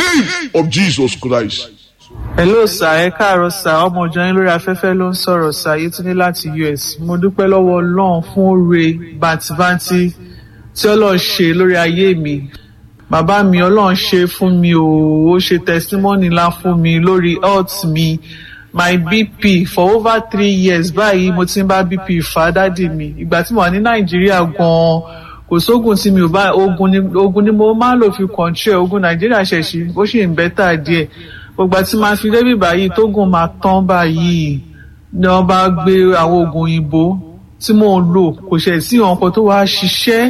name of Jesus Christ. hello sir ẹ káàárọ̀ sir ọmọ ọjọ́ yín lórí afẹ́fẹ́ ló ń sọ̀rọ̀ sir Yétúndé láti US mo dúpẹ́ lọ́wọ́ Ọlọ́run fún oore bàǹtìbàǹtì tí Ọlọ́run ṣe lórí ayé mi bàbá mi Ọlọ́run ṣe fún mi o ó ṣe testimony ńlá fún mi lórí health mi my bp for over three years báyìí mo ti ń bá bp fà á dádì mi ìgbà tí mo wà ní Nàìjíríà gan-an kò sóògùn tí mi ò bá ogun ni ogun ni mo máa ń lò fi control ogun Nàìjíríà ṣẹ̀ṣì ó sì ń bẹ́tà díẹ̀ gbogbo àti máa fi débi báyìí tógun máa tán báyìí ni wọ́n bá gbé àwọn oògùn òyìnbó tí mò ń lò kò ṣe sí ọ̀nkan tó wá ṣiṣẹ́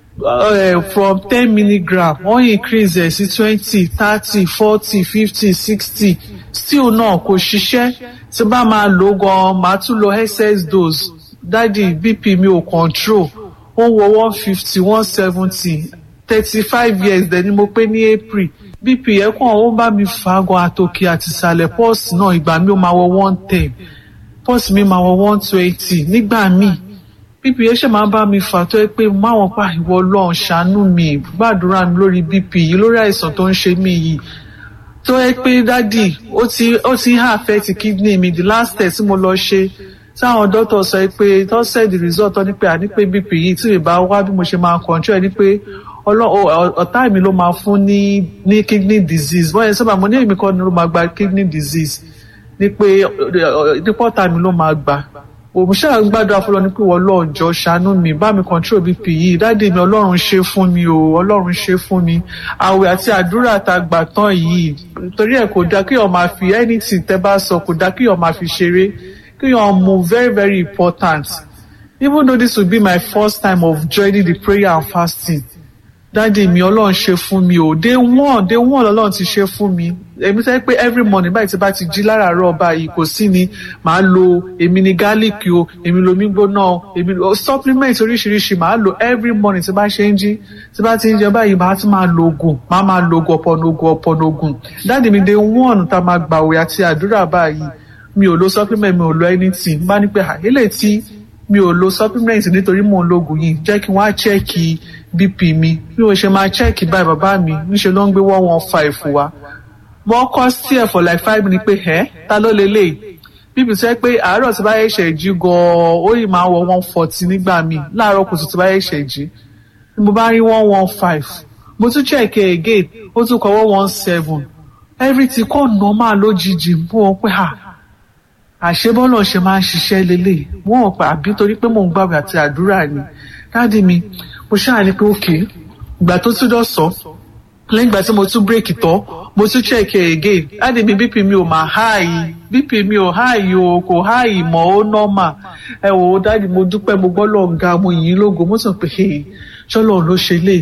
uh, from ten milligram wọ́n increase ẹ̀ sí twenty thirty forty fifty sixty still náà kò ṣiṣẹ́ tí bá máa lò gan máa tún lo excess dose dádì bp mi ò control ó ń wọ one fifty one seventy thirty five years dẹ̀ ni mo pé ní april bp yẹn kàn ó bá mi fà á gan àtòkè àti ìsàlẹ̀ pọ́ọ̀sì náà ìgbà mi ó máa wọ one ten pọ́ọ̀sì mi máa wọ one twenty nígbà míì bp yẹn ṣe máa bá mi fà tó yẹ pé máwọn pa ìwọ Ọlọ́run ṣàánú mi gbàdúrà mi lórí bp yìí lórí àìsàn tó ń ṣe mí yìí tó yẹ pé dádì ó ti ó ti ń affect kidney mi the last test tí mo lọ ṣe táwọn dókítà sọ pé tó said the result tó ní pé àní pé bp yìí tí ìbá wá bí mo ṣe máa control ẹ ní pé ọ̀tá mi ló máa fún ní ní kidney disease wọ́n yẹn sábà mo ní èmi kọ́ ni ló máa gba kidney disease ní pé nípa ọ̀tá mi ló máa gbà òun ṣáà ń gbàdúrà fún lọ ní pé wọ́n lọ́ọ̀jọ́ ṣàánú mi bá mi control bp yìí dáàdi mi ọlọ́run ṣe fún mi o ọlọ́run ṣe fún mi àwẹ̀ àti àdúrà tá a gbà tán yìí torí ẹ̀ kò dá kéèyàn máa fi anything tẹ́ bá sọ kò dá kéèyàn máa fi ṣeré kéèyàn mú very very important even though this will be my first time of joining the prayer and fasting dáàdi mi ọlọ́run ṣe fún mi o day one day one ọlọ́run ti ṣe fún mi èmi sẹ́ pé every morning báyìí tí bá ti jí láràárọ̀ báyìí kò sí ni màá lo èmi ni garlic o èmi lomi gbóná o èmi lo supplement oríṣiríṣi màá lo every morning tí bá ṣe ń jí tí bá ti ń jẹ báyìí màá tún máa lo oògùn màá máa lo oògùn ọ̀pọ̀ oògùn ọ̀pọ̀ oògùn dáàdi mi day one tá a máa gbàwé àti àdúrà báyìí mi ò lo supplement mi ò lo anything bá ní pé àyẹ̀lẹ̀ tí mi ò lo supplement nítorí mò ń lo oògùn yìí jẹ́ kí wọ́n á chẹ́ẹ̀kì bp mi bí mo ṣe máa chẹ́ẹ̀kì báyìí bàbá mi níṣẹ́ ló ń gbé one one five wa wọ́n kọ́ sí ẹ̀ for like five minutes pé ẹ́ ta ló lélẹ̀ bp sọ pé àárọ̀ tí bá yẹ ṣẹ̀ jí gan-an ó yìí máa wọ one forty nígbà míì láàárọ̀ kùtù tí bá yẹ ṣẹ̀ jí mo bá rí one one five mo tún chẹ́ẹ̀kì again ó tún kọ́ one one seven everything kọ́ normal lójijì mú wọn pé ha àṣebọ́lọ̀ ṣe máa ń ṣiṣẹ́ lélẹ̀ wọ́n ò pa àbí torí pé mò ń gbàgbé àti àdúrà ni dáàdi mi mo ṣáà ní pé òkè ìgbà tó tún dọ̀sọ́ lẹ́yìn ìgbà tí mo tún bírèkì tán mo tún chẹ́ẹ̀kì again dáàdi mi bp mi ò máa háàyè bp mi ò háàyè o kò háàyè mọ́ ó nọ́mà ẹ wò ó dáàdi mo dúpẹ́ mo gbọ́ lọ́ọ̀ ga mo yìn ín lógo mo tún pè é ṣọlọ ló ṣe lè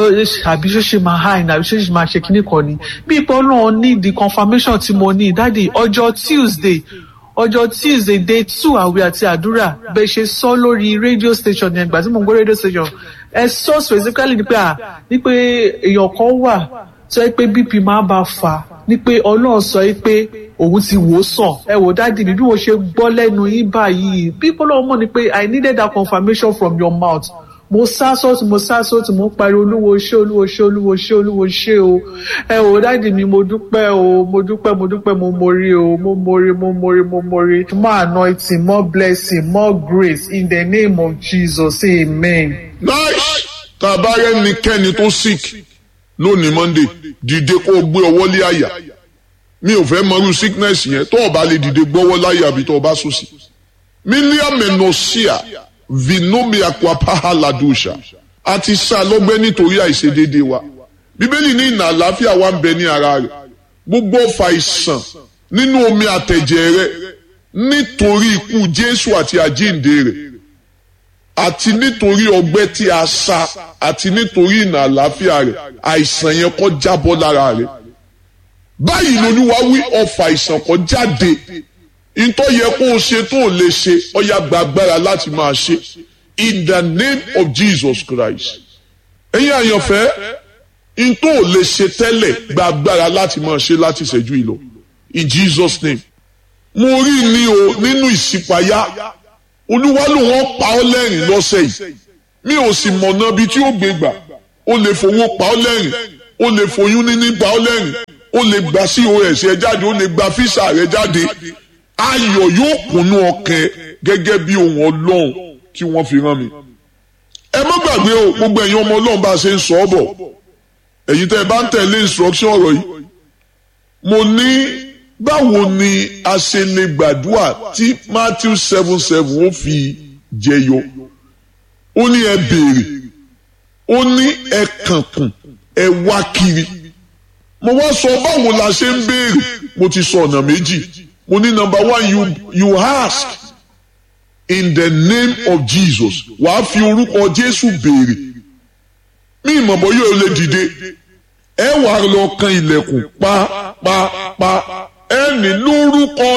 àbí ṣó ṣe máa háì àbí ṣó ṣe máa ṣe kíní kan ni bí ipò náà ní the confirmation tí mo ní dáàdi ọjọ́ Tuesday ọjọ́ tuesday day two àwẹ̀ àti àdúrà bẹ́ẹ̀ ṣe sọ lórí radio station yẹn gbà tí mo ń gbọ́ radio station ẹ sọ specifically ni pé à ní pé èèyàn kan wà tó yẹ pé bp máa bá fà ní pé ọlọ́run sọ yìí pé òun ti wò ó sàn ẹ wò dáàdì mi bí mo ṣe gbọ́ lẹ́nu yín báyìí bí bọ́lá mọ̀ ni pé i needed that confirmation from your mouth mo sá sọ́ọ̀tì mo sá sọ́ọ̀tì mo pariwo olúwo ṣé olúwo ṣé olúwo ṣé olúwo ṣé o ẹ ò dáàdì mi mo dúpẹ́ o mo dúpẹ́ mo dúpẹ́ mo mori o mo mori mo mori mo mori more anointing more blessing more grace in the name of Jesus amen. nice tá a bá rẹ́nikẹ́ni tó sick lónìí monday dìde kó o gbé ọwọ́ lé àyà mi ò fẹ́ mọrú sickness yẹn tó o bá lè dìde gbọ́wọ́ láyà àbí tó o bá sùn sí. mílíọ̀nù mẹ́nọ̀ọ́síà vinomi akwapaha ladusha a ti sá lọ́gbẹ́ nítorí àìṣedéédé wa bíbélì ní ìnà àlàáfíà wa ń bẹ ní ara rẹ̀ gbogbo ọfà ìsàn nínú omi àtẹ̀jẹ̀ rẹ̀ nítorí ikú jésù àti àjíǹde rẹ̀ àti nítorí ọgbẹ́ tí a sá àti nítorí ìnà àlàáfíà rẹ̀ àìsàn yẹn kó jábọ́ lára rẹ̀ báyìí lolúwa wí ọfà ìsàn kó jáde ntọ́ yẹ kó o ṣe tó o lè ṣe ọ̀yà gba agbára láti máa ṣe in the name of Jesus Christ. ẹ̀yin àyànfẹ́ ntọ́ ò lè ṣe tẹ́lẹ̀ gba agbára láti máa ṣe láti ṣẹ́jú ìlọ in Jesus name. mo rí ni o nínú ìṣípayá olúwa ló wọ́n pa ọ́ lẹ́rìn lọ́sẹ̀ yìí mi ò sì mọ̀nà bí tí ó gbé gbà o lè fowó pa ọ́ lẹ́rìn o lè foyún níní pa ọ́ lẹ́rìn ó lè gba cos ẹ jáde ó lè gba fisa rẹ jáde ayọ̀ yóò kúnnú ọkàn gẹ́gẹ́ bí ohun ọlọ́run tí wọ́n fi rán mi. ẹ má gbàgbé o gbogbo ẹ̀yin ọmọ ọlọ́run bá a ṣe ń sọ ọ́ bọ̀ ẹ̀yin tẹ́ ẹ bá ń tẹ̀lé instruction ọ̀rọ̀ yìí mo ní báwo ni a ṣe lè gbàdúrà tí Matthew seven seven ó fi jẹyọ ó ní ẹ béèrè ó ní ẹ kànkùn ẹ wá kiri mo wá sọ báwo la ṣe ń béèrè mo ti sọ ọ̀nà méjì mo ní number one you you ask in the name of Jesus wàá fi orúkọ Jésù béèrè mí ìmọ̀bọ yóò lè dìde ẹ wàá lọ kan ilẹ̀kùn pápápá ẹ ní lórúkọ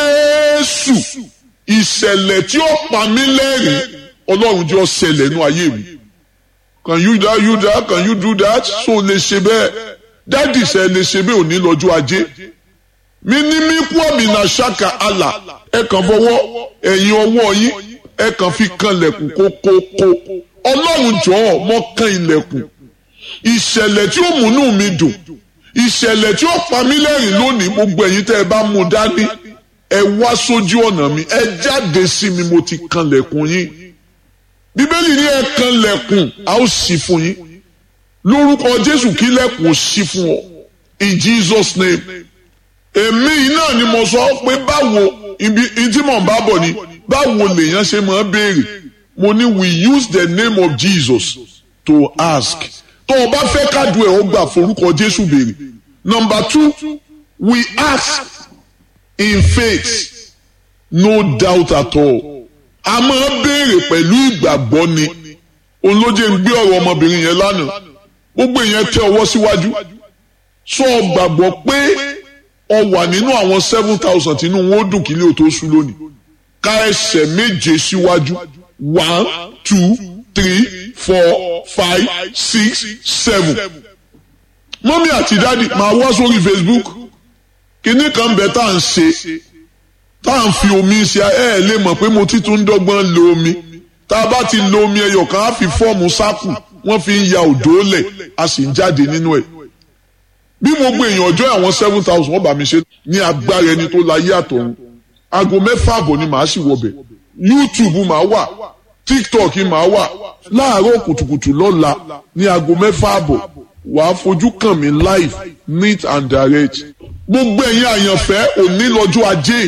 Jésù ìṣẹ̀lẹ̀ tí ó pa mí lẹ́rìn Ọlọ́run jọ ṣẹlẹ̀ nú ayé mi can you that you that can you do that so lè ṣe bẹ́ẹ̀ dádì ṣe lè ṣe bẹ́ẹ̀ òní lọ́jọ́ ajé mi ní mí kú ọ̀mìnà ṣáka àlà ẹ kàn fọwọ́ ẹ̀yìn ọwọ́ yín ẹ kàn fi kan ilẹ̀kùn kókókó ọlọ́run jọ̀ọ́ mọ́ kan ilẹ̀kùn ìṣẹ̀lẹ̀ tí ó múnú mi dùn ìṣẹ̀lẹ̀ tí ó pa mí lẹ́rìn lónìí gbogbo ẹ̀yin tẹ́ ẹ bá mú dání ẹ wá sójú ọ̀nà mi ẹ jáde sí mi mo ti kan ilẹ̀kùn yín bíbélì ní ẹ kan ilẹ̀kùn a ó ṣí fún yín lórúkọ jésù kí ilẹ̀kùn ó ṣí fún ọ in jesus name èmi náà ni mo sọ pé báwo ibi tí mò ń bá bọ̀ ni báwo lèèyàn ṣe máa béèrè mo ní we use the name of jesus to ask tó o bá fẹ́ kádùn ẹ̀ ó gbà forúkọ jésù béèrè number two we ask in faith no doubt at all a máa béèrè pẹ̀lú ìgbàgbọ́ ni olóje ń gbé ọ̀rọ̀ ọmọbìnrin yẹn lánàá gbogbo èèyàn tẹ ọwọ́ síwájú sọ gbàgbọ́ pé ọ wà nínú àwọn seven thousand tínú wọn ó dùn kílé ò tó sú lónìí ká ẹsẹ̀ méje síwájú one two three four five six seven mọ́mí àti dáàdì máa wá sórí Facebook kíní kan bẹ̀ tá à ń ṣe tá à ń fi omi ṣe ẹ ẹ lè mọ̀ pé mo ti tún dọ́gbọ́n lo omi tá a bá ti lo omi ẹyọ kan á fi fọ́ọ̀mù sáàkù wọ́n fi ń ya òdó lẹ̀ a sì ń jáde nínú ẹ̀ bí mo gbé èèyàn ọjọ́ àwọn seven thousand wọ́n bá mi ṣe ní agbára ẹni tó la yé àtọ̀run aago mẹ́fà àbọ̀ ni màá sì wọbẹ̀ YouTube màá wà TikTok màá wà láàárọ̀ kùtùkùtù lọ́la ní aago mẹ́fà àbọ̀ wàá fojú kàn mí live neat and direct gbogbo ẹ̀yin àyànfẹ́ òní lọ́jọ́ ajé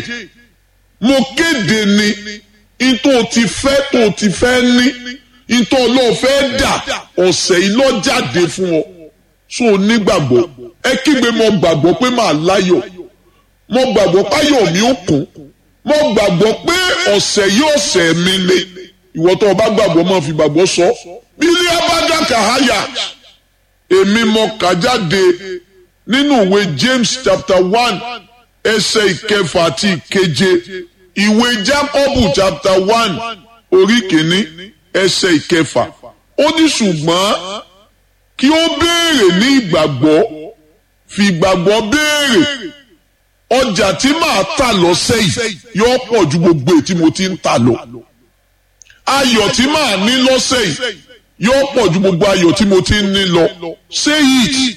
mo kéde ni ìtò ti fẹ́ tó ti fẹ́ ní ìtò ọlọ́ọ̀fẹ́ dà ọ̀sẹ̀ yìí ló jáde fún ọ so nígbàgbọ́ ẹ kígbe mo gbàgbọ́ pé màá láyọ̀ mo gbàgbọ́ páyọ̀ mi ó kún mo gbàgbọ́ pé ọ̀sẹ̀ yìí ọ̀sẹ̀ mi le ìwọ tó o bá gbàgbọ́ máa fi gbàgbọ́ sọ bílí abájáka háyà èmi mo kà jáde nínú ìwé James chapter one ẹsẹ̀ ìkẹfà àti ìkeje ìwé Jákọ́bù chapter one orí kìíní ẹsẹ̀ ìkẹfà ó ní ṣùgbọ́n kí ó béèrè ní ìgbàgbọ́ fi ìgbàgbọ́ béèrè ọjà tí màá tà lọ́sẹ̀ yìí yóò pọ̀ ju gbogbo èyí tí mo ti ń tà lọ ayọ̀ tí màá ní lọ́sẹ̀ yìí yóò pọ̀ ju gbogbo ayọ̀ tí mo ti ń ní lọ say it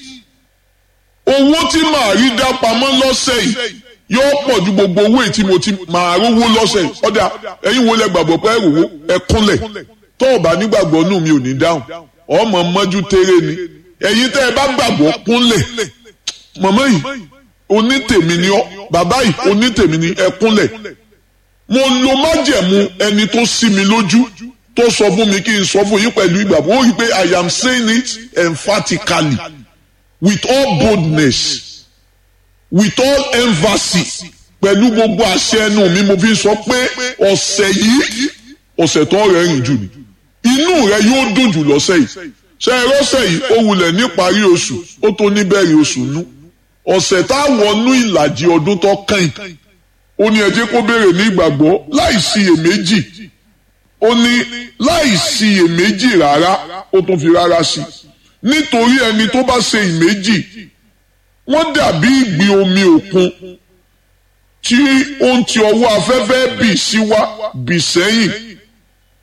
owó tí màá rí dá pamọ́ lọ́sẹ̀ yìí yóò pọ̀ ju gbogbo owó èyí tí mo ti máa rówó lọ́sẹ̀ yìí ọ̀dà ẹ̀yin wo lẹ gbàgbọ́ pé ẹ̀rọ ẹ kúnlẹ̀ tó o bá nígbàgbọ́ nù mi ò ní dáhùn ọmọ mọ́jú tẹ́rẹ́ ni ẹ̀yin tẹ́ ẹ bá gbàgbọ́ kúnlẹ̀ mọ̀mọ́ yìí onítèmi ni ọ́ bàbá yìí onítèmi ni ẹ kúnlẹ̀ mo lo májẹ̀mú ẹni tó sí mi lójú tó sọ fún mi kí n sọ fún yín pẹ̀lú ìgbàgbọ́ ó rí i pé I am saying it emphatically with all boldness with all emphasis pẹ̀lú gbogbo àṣẹ ẹnu mi mo fi sọ pé ọ̀sẹ̀ yìí ọ̀sẹ̀ tó rẹ̀ rìn jù ni inú rẹ yóò dùn jù lọ́sẹ̀ yìí ṣe é rọ́sẹ̀ yìí ó wulẹ̀ níparí oṣù ó tó níbẹ̀rẹ̀ oṣù nú ọ̀sẹ̀ tá a wọnú ìlàjì ọdún tó kàn ó ní ẹ jẹ́ kó béèrè ní ìgbàgbọ́ láì síyèméjì ó ní láì síyèméjì rárá ó tún fi rárá sí nítorí ẹni tó bá ṣe ìméjì wọ́n dàbí ìgbì omi òkun tí ó ń ti ọwọ́ afẹ́fẹ́ bì síwá bì sẹ́yìn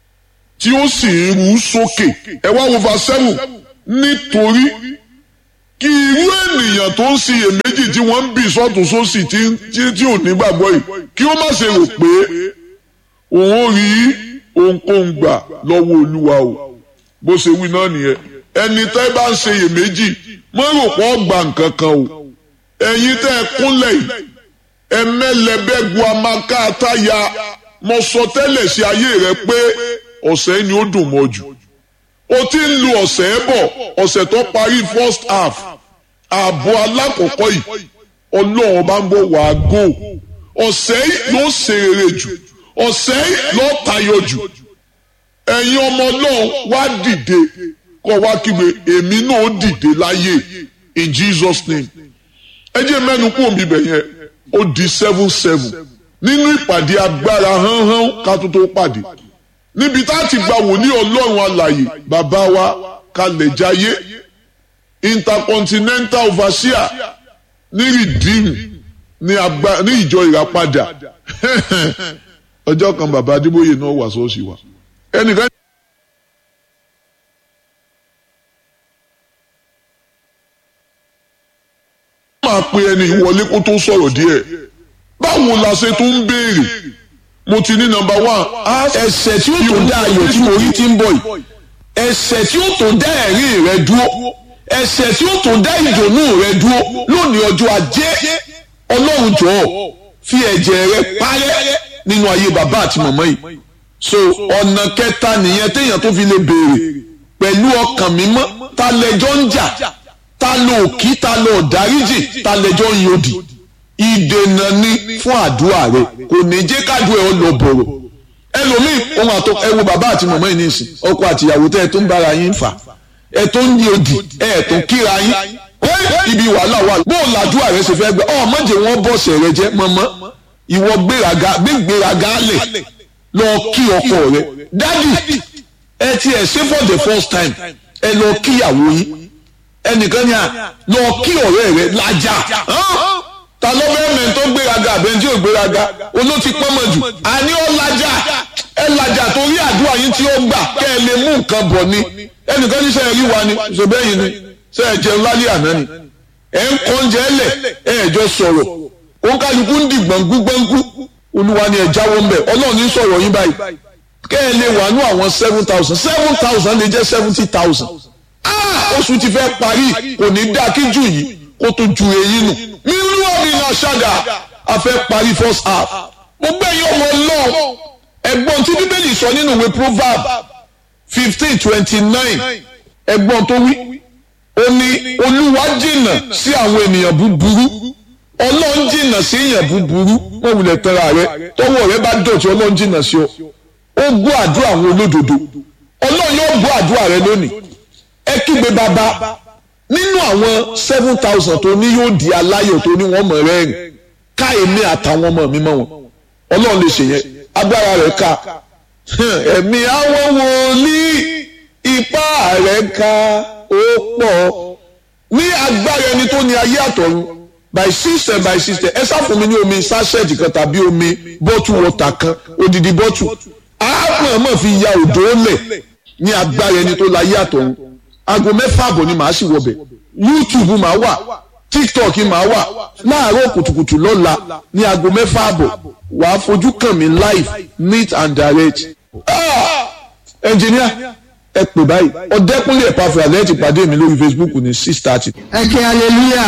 tí ó sì ń rú sókè ẹ wá wo verse seven nítorí kí irú ènìyàn tó ń ṣiyèméjì tí wọ́n ń bì sọ́tún sósì tí tí ò ní gbàgbọ́ yìí kí wọ́n má ṣe rò pé òun ò rí ohunkóhun gbà lọ́wọ́ olúwa o bó ṣe wí náà nìyẹn ẹni tẹ́ bá ń ṣiyèméjì mọ́ rò pé ọgbà nǹkan kan o ẹ̀yin tẹ́ ẹ kúnlẹ̀ yìí ẹmẹ́lẹ́bẹ́gu amaka àtàyà mo sọ tẹ́lẹ̀ sí ayé rẹ pé ọ̀sẹ̀ ni ó dùn mọ́ jù o ti ń lu ọ̀sẹ̀ ẹ̀ bọ̀ ọ̀sẹ̀ tó parí first half ààbọ̀ alákọ̀ọ́kọ́ yìí ọlọ́run bá ń bọ̀ wàá gò ọ̀sẹ̀ yìí ló ṣe rere jù ọ̀sẹ̀ yìí ló tayọ jù ẹ̀yin ọmọ náà wá dìde kọ́ wá kígbe èmi náà dìde láyé in Jesus name ẹ jẹ́ mẹ́nu kú òmí bẹ̀ yẹn ó di seven seven nínú ìpàdé agbára hánhán ká tó tó pàdé níbi tá a ti gba wòlíì ọlọ́run alàyè bàbá wa kalẹ̀ jayé intercontinental overseer ní redeem ní agba ní ìjọ ìràpadà ọjọ́ kan bàbá adébóyè náà wà sọ́ọ̀sì wa ẹnìkan. máa pe ẹni ìwọlé kó tó sọ̀rọ̀ díẹ̀ báwo la ṣe tún ń béèrè mo ti ní nọ́mbà one. ẹsẹ̀ tí ó tó dá ayọ̀ tí mo rí ti ń bọ̀ yìí ẹsẹ̀ tí ó tó dá ẹ̀rín rẹ dúró ẹsẹ̀ tí ó tó dá ìdùnnú rẹ dúró lónìí ọjọ́ ajé ọlọ́run jọ̀ọ́ fi ẹ̀jẹ̀ rẹ parẹ́ nínú ayé bàbá àti màmá yìí so ọ̀nà kẹta nìyẹn téèyàn tó fi lè béèrè pẹ̀lú ọkàn mímọ́ ta lẹjọ́ ń jà ta ló kí ta ló dáríjì ta lẹjọ́ ń yòdì ìdènà ni fún àdúrà rẹ kò ní jẹ́ kádùn ẹ̀ ọ lọ bọ̀rọ̀ ẹlòmíì ohun àtọ ẹ wo bàbá àti màmá yìí nìsín ọkọ àtìyàwó tẹ ẹ tó ń bára yín fà ẹ tó ń yòdì ẹ tó ń kíra yín ibi wàhálà wà bó o làdúrà rẹ ṣe fẹ́ gbẹ ọ mọ̀jẹ̀ wọn bọ̀sẹ̀ rẹ jẹ́ mọ́mọ́ ìwọ gbéraga gbégbéraga lẹ̀ lọ kí ọkọ rẹ dádì ẹ ti ẹ ṣe for the first time ẹ lọ kíyàwó yín ẹnìkan ní à lọ kí ọ̀rẹ́ rẹ lájà ta ló fẹ́ mẹ́ tó gbéraga àbẹ́ntí ò gbéraga olóòtí pọ́nmọ̀ jù àní ó lajà ẹ lajà torí àdúrà yín tí ó gbà kẹ́ ẹ lè mú nǹkan bọ̀ ni ẹnìkan ní sẹ́yìn rí wa ni ṣòbẹ́yìn ni sẹ́yìn jẹun lálẹ́ àná ni ẹ̀ ń kọ́ oúnjẹ ẹlẹ̀ ẹ̀ ẹ̀jọ́ sọ̀rọ̀ òun kálukú ń di gbọ̀ngbú gbọ̀ngbú olúwa ni ẹ̀ jáwọ́ ń bẹ̀ ọlọ́run ní sọ̀rọ̀ yín báyìí kẹ́ ẹ lè wà ní àwọn seven thousand seven thousand lè jẹ́ seventy thousand oṣù ti fẹ́ parí kò ní dáa kí jù yìí kó tó ju èyí nù nínú ọ̀mì náà ṣága a fẹ́ parí first half mo gbẹ̀yìn ọmọ náà ẹ̀gbọ́n tí bíbélì sọ nínú ìwé proverb fifteen twenty nine ẹ̀gbọ́n tó wí ó ní olúwa jìnnà sí àwọn ènìyàn búburú ọlọ́run jìnnà sí èèyàn búburú wọ́n wulẹ̀ tẹ́ra rẹ tọ́wọ́ rẹ bá dọ̀tí ọlọ́run jìnnà sí ọ ó gbọ́ àdúrà àwọn olódodo ọlọ́run yóò gbọ́ àdúrà rẹ lónìí ẹ kígbe bàbá nínú àwọn seven thousand tó ní yóò di aláyọ̀ tó ní wọ́n mọ̀ rẹ́rìn ká èmi àtàwọn ọmọ mi mọ́ wọn ọlọ́run lè ṣe yẹn agbára rẹ̀ ká ẹ̀mí àwọn wòlíì ipá rẹ̀ ká ó pọ̀ ní agbára ẹni tó ní ayé àtọ̀run by system by system ẹ sá fún mi ní omi sachet kan tàbí omi bottle water kan odidi bottle àápọn mọ̀ fi ya òdò lẹ̀ ní agbára ẹni tó láyé àtọ̀run aago mẹ́fà àbọ̀ ni màá sì wọbẹ̀ youtube màá wà tiktok màá wà láàárọ̀ kùtùkùtù lọ́la ní aago mẹ́fà àbọ̀ wàá fojú kàn mí live neat and direct. ẹnjìníà ẹ pè báyìí ọ̀dẹ́kúnlé ẹ̀pàfẹ́ àlẹ́ ti pàdé mi lórí facebook ní six thirty. ẹ kí hallelujah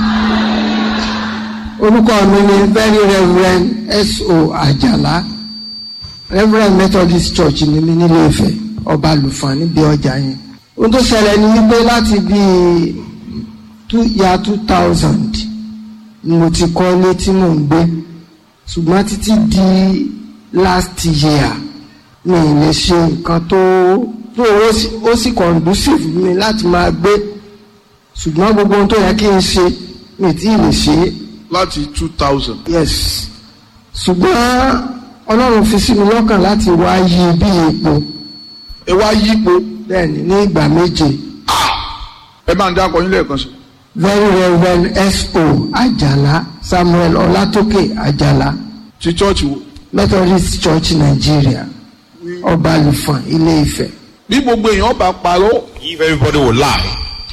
orúkọ mi ni very reverend S.O. Àjàlá reverend methodist church ní mi nílé Ifẹ̀ ọba lùfàn níbi ọjà yẹn ohun tó ṣẹlẹ̀ ni wípé láti bíi two year two thousand ni mo ti kọ́lé tí mò ń gbé ṣùgbọ́n títí di last year mi ì lè ṣe nǹkan tó tó ó sì conducive mi láti máa gbé ṣùgbọ́n gbogbo ohun tó yẹ kí n ṣe mi tí ì lè ṣe é. láti two thousand. yes ṣùgbọ́n ọlọ́run fi sí mi lọ́kàn láti wá yí bí ipò ẹ wá yípo bẹ́ẹ̀ni ní ìgbà méje ẹ máa ń dá akọyin lẹ́ẹ̀kan sí. very reverend S.O. Àjàlá Samuel Ọlátókè Àjàlá ti chọ́ọ̀chì wo. Methodist Church Nigeria Ọbalùfọ̀n Ilé Ifẹ̀. bí gbogbo èèyàn bá parọ́ If everybody will lie,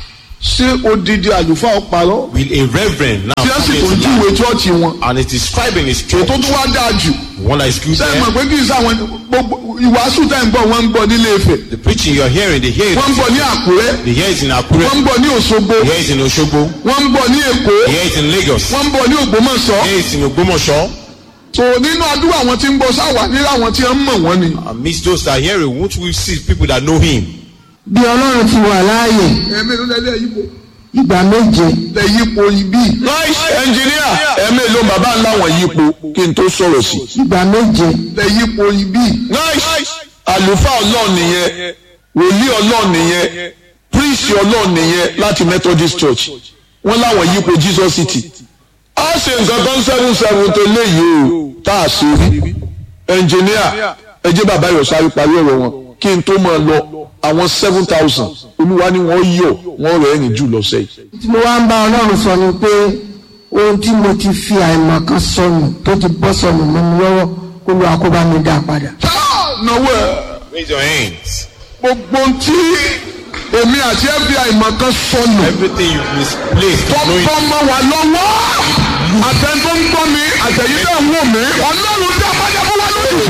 ṣé odidi àlùfáà ó parọ́ Will a reverend now tí wọ́n sì come tó into júwe life chọ́ọ̀chì wọn and it is scribing his church, ètò tó wá dáa jù the one that is good ṣé ẹ mọ̀ there, pé kí n sáwọn gbogbo ìwàásù tá ń gbọ́ wọ́n ń gbọ́ nílé Ifẹ̀ the preaching you're hearing, they hear wọ́n ń it, gbọ́ ní Àkúrẹ́ they hear it in wọ́n Akure, ń gbọ́ ní Òṣogbo they hear it in Oshogbo, wọ́n ń gbọ́ ní Èkó they hear it in Lagos, wọ́n ń gbọ́ ní Ògbómọ̀ṣọ́ they hear it in Ogbomoso. tó nínú àdúrà àwọn tí ń bọ̀ sáwà nílẹ̀ àwọn tí wọ́n mọ̀ wọ́n ni. Amidst those that hear it, won't we see people that know him? bí ọlọ́run ti wà láàyè ẹ̀mí ló lẹ́lẹ́ yípo ìgbà méje lẹ́ yípo ibi. nice engineer ẹ̀mí ló bàbá ńlá wọn yípo kí n tó sọ̀rọ̀ sí. ìgbà méje lẹ́ yípo ibi. nice àlùfáà ọlọ́ọ̀ nìyẹn wòlíì ọlọ́ọ̀ nìyẹn priest ọlọ́ọ̀ nìyẹn láti methodist church wọ́n láwọn yípo jesus city. a ṣe nǹkan tó ń seven seven tó léyìí o tá a ṣe rí engineer ẹ jẹ́ bàbá yọ̀ sáré parí ọ̀rọ̀ wọn kí n tó máa lọ àwọn seven thousand olúwa ni wọ́n yọ̀ wọ́n rẹ̀ ẹ̀rìn jù lọ́sẹ̀ yìí. tí mo wá ń bá ọlọ́run sọ ni pé ohun tí mo ti fi àìmọ̀ kan sọnù tó ti bọ́ sọnù mọ́ mi lọ́wọ́ kó lu àkóbá mi dá padà. náwó ẹ Raise your hands. gbogbo tí èmi àti FBI mọ̀ kan sọnù Everything you've misplaced, tó knowing bọ́ mọ́ wa lọ́wọ́ àtẹn tó ń gbọ́ mi àtẹ̀yìn náà ń wò mí ọlọ́run dá padà fún wa lójú.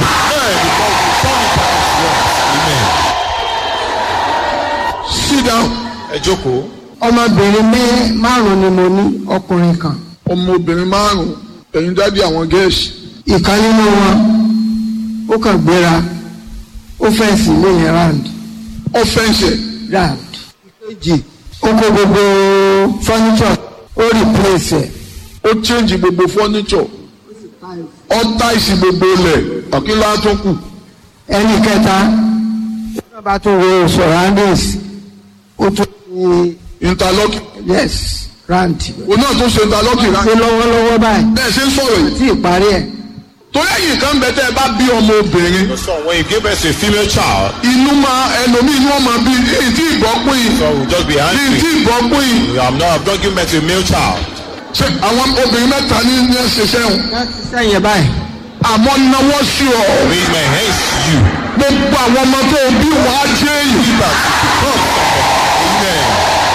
sit down. ẹ jókòó. ọmọbìnrin mẹ́ márùn-ún ni mo ní ọkùnrin kan ọmọbìnrin márùn-ún ẹ̀yin dádì àwọn gẹ̀ẹ́sì ìkan nínú wọn ó kàn gbéra ó fẹ́ǹsì ilé yẹn round ọ̀fẹ́ǹsẹ̀ round ìkejì ó kó gbogbo furniture ó replace ẹ̀ ó change gbogbo furniture ó táìsì gbogbo ilẹ̀ àkínlá tó kù ẹnì kẹta ó bá tó wo surroundings ó tún ṣe interlocking yes round òun náà tó ṣe interlocking rà pé lọ́wọ́lọ́wọ́ báyìí bẹ́ẹ̀ ṣe ń sọ̀rọ̀ yìí tí ìparí ẹ̀ torí ẹ̀yìn kan bẹ tẹ́ ẹ bá bí ọmọ obìnrin So when you give birth to a female child, inú máa ẹlòmíì inú ọmọ bí èyí tí ìbọn pín in so we'll just be èyí tí angry. ìbọn pín in I'm not, I'm not giving birth to a male child. ṣe àwọn obìnrin mẹ́ta ní ní ẹsẹ̀ sẹ́wọ̀n wọ́n ti sẹ́yìn báyìí àmọ́ náwó sí ọ Raise my hands to you. gbogbo àwọn ọmọ tó o bí wàá jẹ́ èyí. Amen.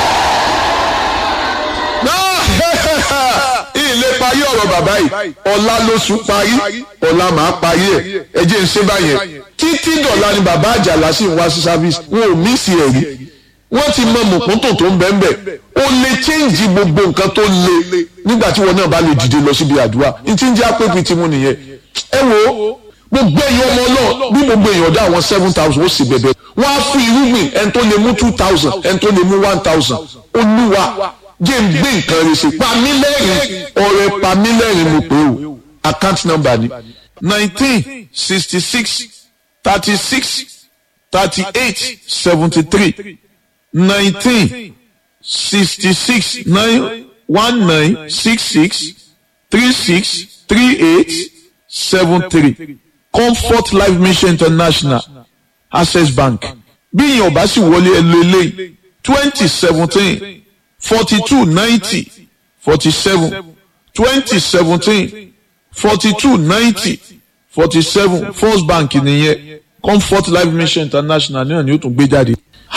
ilé parí ọ̀rọ̀ bàbá yìí ọ̀la lóṣù parí ọ̀la màá parí ẹ̀ ẹ jẹ́ ń ṣe báyẹn títí dọ̀la ni bàbá àjàlá sì ń wá sí service wọn ò mí sí ẹ̀rí wọ́n ti mọ mọ̀kúntò tó ń bẹ́ẹ̀ bẹ́ẹ̀ ó lè change gbogbo nǹkan tó le nígbà tí wọn náà bá lè dìde lọ síbi àdúrà ní tí ń jẹ́ àpèpì tí mo nìyẹn ẹ wo gbogbo èèyàn ọmọ náà bí gbogbo èèyàn dá àwọn seven thousand ó sì bẹ̀bẹ̀ wọ́n á fún irúgbìn ẹni tó lè mú two thousand ẹni tó lè mú one thousand olúwa jẹ́ ń gbé nǹkan rẹ̀ sí pamílẹ́rìn ọ̀rẹ́ pamílẹ́rìn mo pè ó account number ni nineteen sixty six thirty six thirty eight seventy three nineteen sixty six nine one nine six six three six three eight seven three comfort life mission international access bank bí ìyẹn ò bá sì wọlé ẹ lo eléyìí twenty seventeen forty two ninety forty seven twenty seventeen forty two ninety forty seven first bank nìyẹn comfort life mission international náà ni ó tún gbé jáde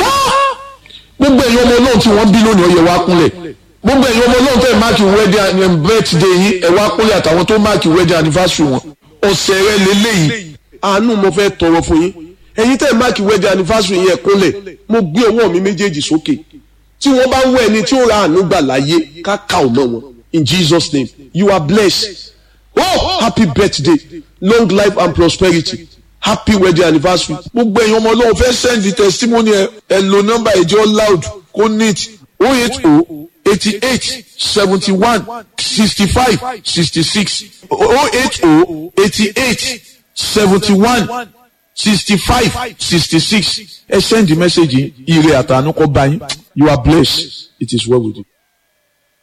gbogbo ẹ̀yin ọmọ náà tí wọ́n bí lónìí ọyẹ wá kúnlẹ̀ gbogbo ẹ̀yin ọmọ náà tẹ̀ máàkì wedding and birthday yín ẹ̀ wá kúnlẹ̀ àtàwọn tó máàkì wedding anniversary wọn ọ̀sẹ̀ rẹ lélẹ́yìí àánú mo fẹ́ tọrọ fún yín ẹ̀yin tẹ̀ máàkì wedding anniversary yín ẹ̀ kúnlẹ̀ mo gbé ọwọ́ mi méjèèjì sókè tí wọ́n bá ń wọ ẹni tí ó ra àánú gbà láyé káka ò mọ́ wọn in Jesus name you are blessed oh happy birthday long life and prosperity happy wedding anniversary gbogbo ẹ̀yin ọmọ ọlọ́run fẹ́ send the testimony ẹ ẹ lo nọ́mbà ìjọ loud kó neat oh eight oh eighty eight seventy one sixty five sixty six oh eight oh eighty eight seventy one sixty five sixty six ẹ send the message yìí ire àtànú kọ bá yín you are blessed it is well with you.